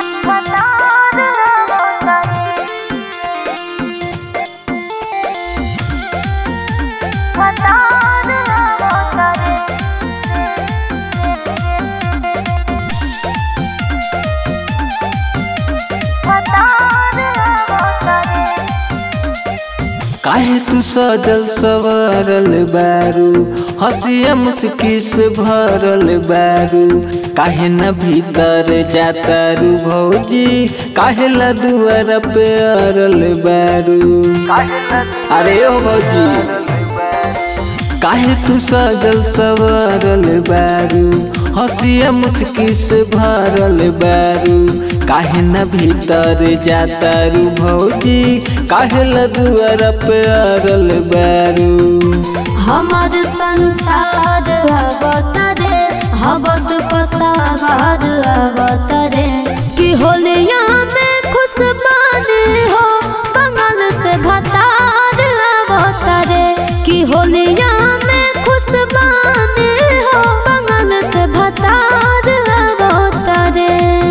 काहे तू सजल सवरल बारू हंसिया मुस्की से भरल बारू काहे न भीतर जातारू भौजी काहे ला दुआर पे अरल बारू अरे ओ भौजी काहे तू सजल सवरल बारू हंसिया मुस्की से भरल बारू काहे न भीतर जातारू भौजी काहे ला दुआर पे अरल बारू हमार संसार अवतरे हबस पसार अवतरे कि होलिया में खुश बाने हो बंगाल से भतार अवतरे कि होलिया में खुश बाने हो बंगाल से भतार अवतरे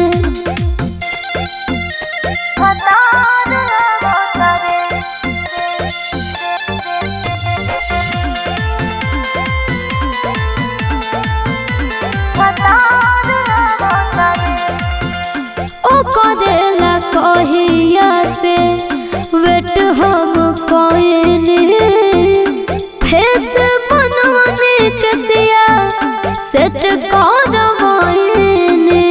ओ करेला कहिया से वेट हम कोइने फेस बनवाने के सिया सेट करवाइने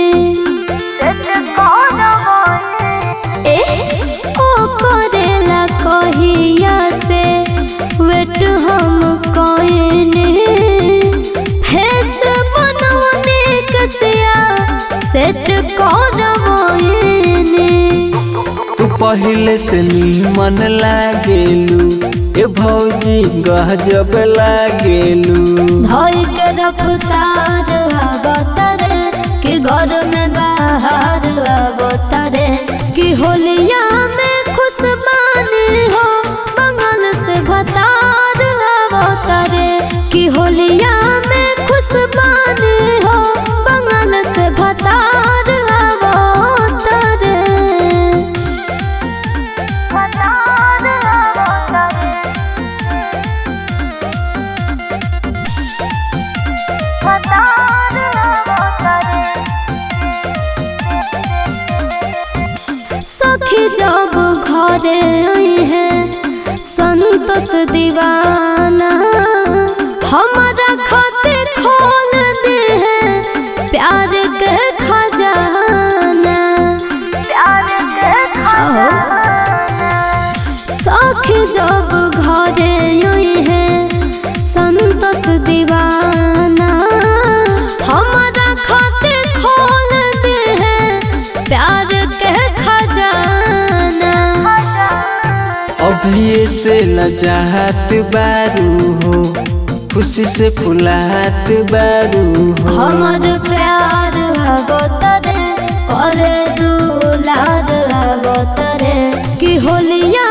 ए ओ करेला कहिया से वेट हम कोइने फेस बनवाने के सिया सेट करवाइने तू पहले से नीमन लागेलू ए भौजी गजब लागेलू धोई के रफ्तार अवतरे कि घर में बाहर अवतरे कि होलिया में खुश बानी हो बंगाल से भतार अवतरे कि होलिया में खुश बानी हो बंगाल से भतार अवतरे सखी जब घरे आई है संतोष दीवाना हमारा खाते खोल दे है प्यार के खजाना सखी जब घरे आई है संतोष दीवाना हमारा खाते खोल दे है प्यार के खजाना अभी से लजाहत बारू हो खुशी से फुलात बारू हो हमर प्यार अवतरे करे दुलार अवतरे कि होलिया